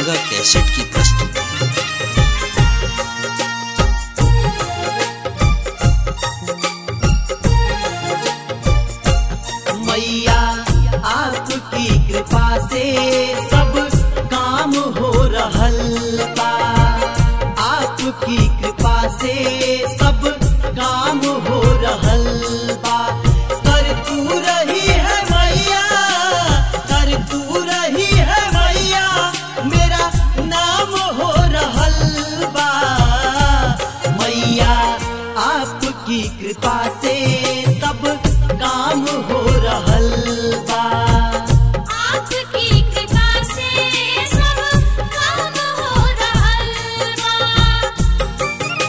Ganga cassette की प्रस्तुति मैया आपकी कृपा से सब काम हो रहल बा आपकी कृपा से सब काम हो रहल बा कर तू रही है मैया कर तू रही है मैया मेरा नाम हो रहल बा मैया आपकी कृपा से सब काम हो रहल बा आपकी कृपा से सब काम हो रहल बा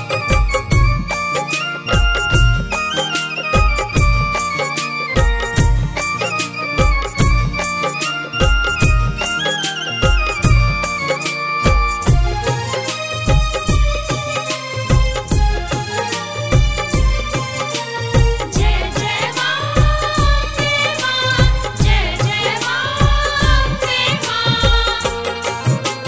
जय जय मां जय मां जय जय मां जय मां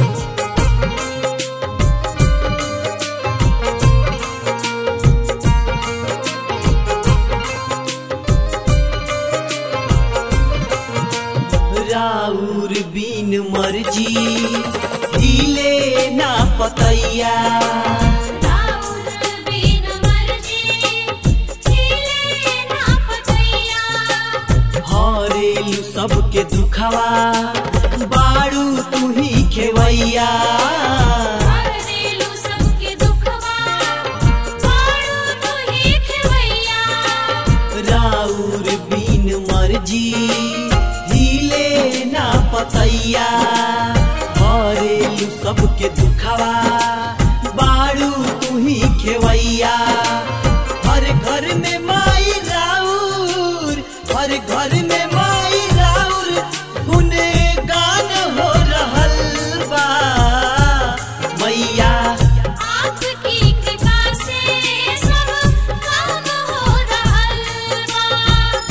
राउर बीन मर्जी हिले ना पतैया राउर बिन मर्जी चले ना पतैया हरेलु सबके दुखवा बाड़ू तू ही खेवैया हरेलु सबके दुखवा पाड़ू तू ही खेवैया राउर बीन मर्जी हिले ना पतैया हरेलु सबके दुखवा बाड़ू तू ही खेवैया हर घर में माई राउर हर घर में माई राउर गुनगान हो रहल बा मैया आपकी कृपा से सब काम हो रहल बा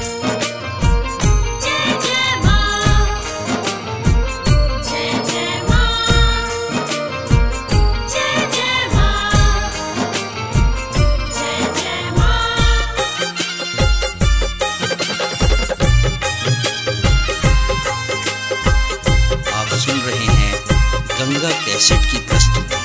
जय जय मां जय जय मां जय जय मां जय जय मां आप सुन रहे हैं गंगा कैसेट की प्रस्तुति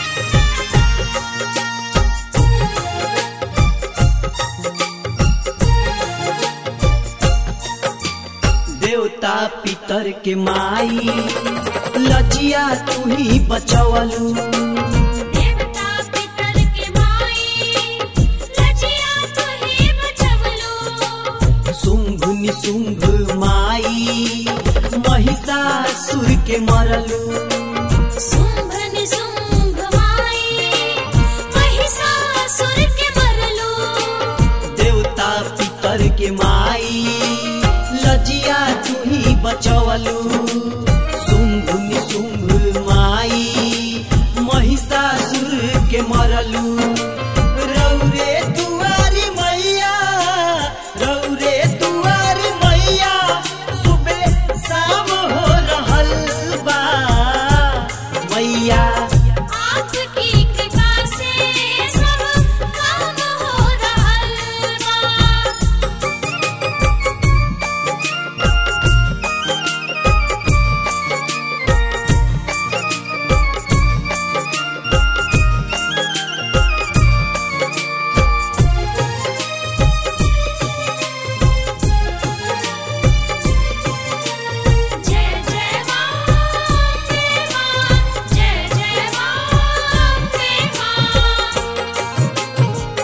देवता पितर के माई लजिया तू ही बचवलू देवता पितर के माई लजिया तू ही बचवलो शुंभ निशुंभ माई महिषासुर के मरलू शुंभ निशुंभ माई महिषासुर के मरलो देवता पितर के माई लजिया तू ही बचवलू शुंभ निशुंभ माई महिषासुर के मरलू रौरे दुआरी मैया रौरे दुआरी मैया सुबह शाम हो रहल बा मैया आपकी कृपा से सब काम हो रहल बा जय जय मां जय मां जय जय मां जय मां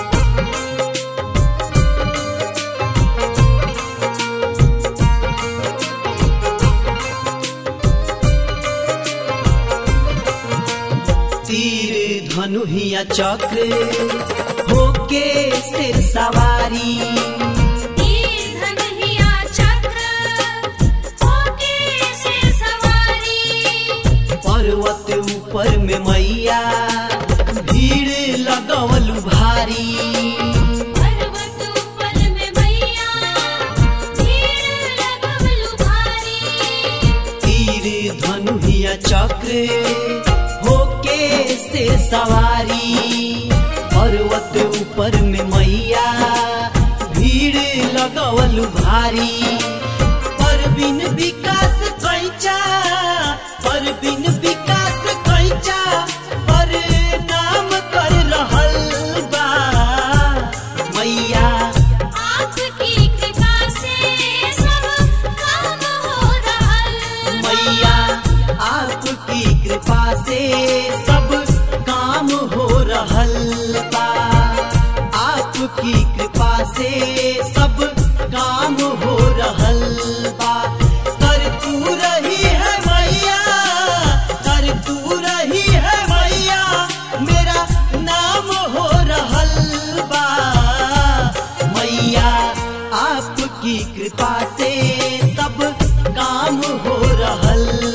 तीर धनुहिया चक्र होके सिर सवारी तीर धनुहिया चक्र होके से सवारी पर्वत ऊपर में मैया भीड़ लगवलू भारी पर्वत ऊपर में मैया भीड़ लगवलु भारी तीर धनुहिया चक्र होके से सवारी पर्वत ऊपर में मैया भीड़ लगवल भारी परबिन विकास कैचा परबिन विकास कैचा पर नाम कर रहल बा मैया आपकी कृपा से सब काम हो रहल मैया आपकी कृपा से सब काम हो रहल बा आपकी कृपा से सब काम हो रहल बा कर तू रही है मैया कर तू रही है मैया मेरा नाम हो रहल बा मैया आपकी कृपा से सब काम हो रहल